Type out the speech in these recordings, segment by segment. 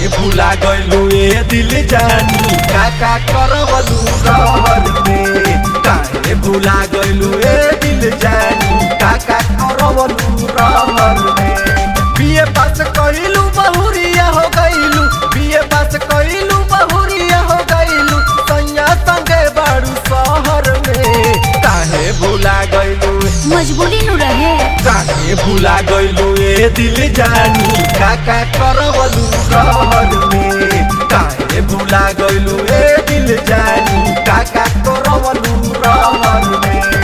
भुला गइलू ए दिल जानी काका करवलू रहर में काहे भुला गइलू ए दिल जानी काका करवलू रहर में बीए पास कइलू बहुरिया हो गइलू बीए पास कइलू बहुरिया हो गइलू सैया संगे बाड़ू शहर में काहे भुला गइलू मजबूरी नु रहे काहे भुला गइलू ए दिल जानी काका करवलू रहर में काहे भुला गइलू ए दिल जानी काका करवलू रहर में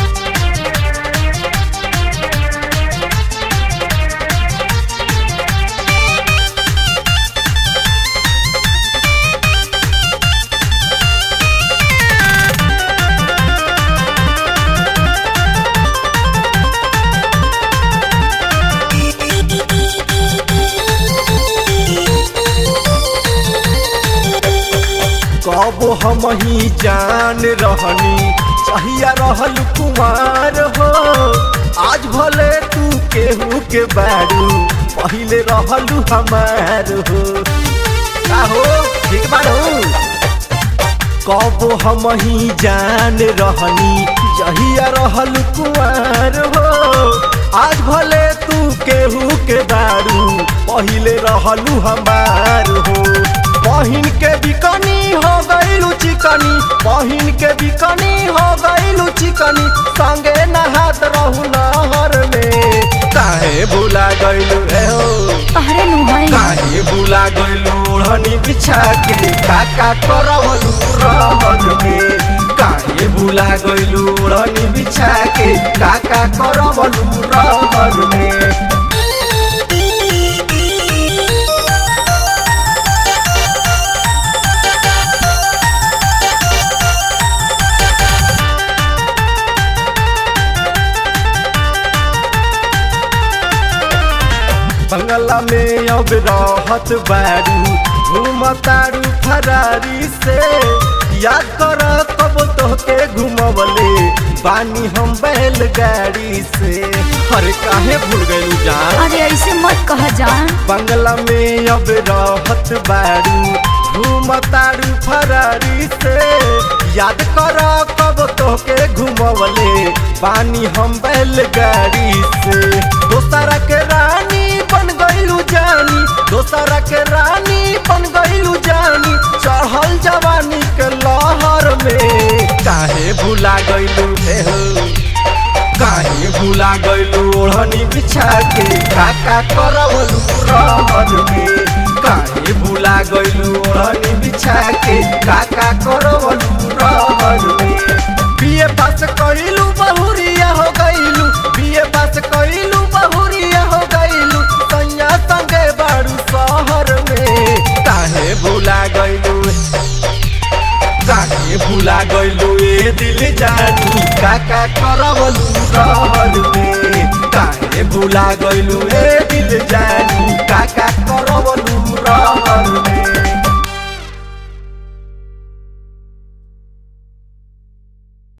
कब हम ही जान रहनी चाहिया रहल कुमार हो आज भले तू केहू के बारू पहिले रहलू हमार हो का हो ठीक बारू कब हम ही जान रहनी जहिया रहल कुमार हो आज भले तू केहू के दारू पहिले रहलू हमार हो बहिन के बिकनी हो गईलू चिकनी बहिन के बिकनी हो गईलू चिकनी संगे नहात रहू नहर में काहे भुला गईलू रे हो तहरे नु है काहे भुला गइलू ओढ़नी बिछा के काका करवलू रहर में काहे भुला गइलू ओढ़नी बिछा के काका करवलू रहर में बंगला में अब रहत बारू घूमतारू फरारी से याद कर कब तोहके घुमवले बानी हम बैलगाड़ी से अरे काहे भूल गइलू जान अरे ऐसे मत कह जान बंगला में अब रहत बारू घूमतारू फरारी से याद कर कब तोहके घुमवले पानी हम बैलगाड़ी से दोसरा के रानी बन गइलू जानी दोसरा के रानी बन गइलू जानी चढ़ल जवानी के लहर में काहे भुला गइलू हे हो काहे भुला गइलू ओढ़नी बिछा के काका करवलू रहर में काहे भुला गइलू ओढ़नी बिछा के काका करवलू रहर में बीए पास कइलू बहुरिया हो गइलू बीए पास कइलू बहुरिया हो गइलू सैया संगे बाड़ू शहर में काहे भुला गइलू काहे भुला गइलू ए दिल जानी काका करवलू रहर में काहे भुला गइलू ए दिल जानी काका करवलू रहर में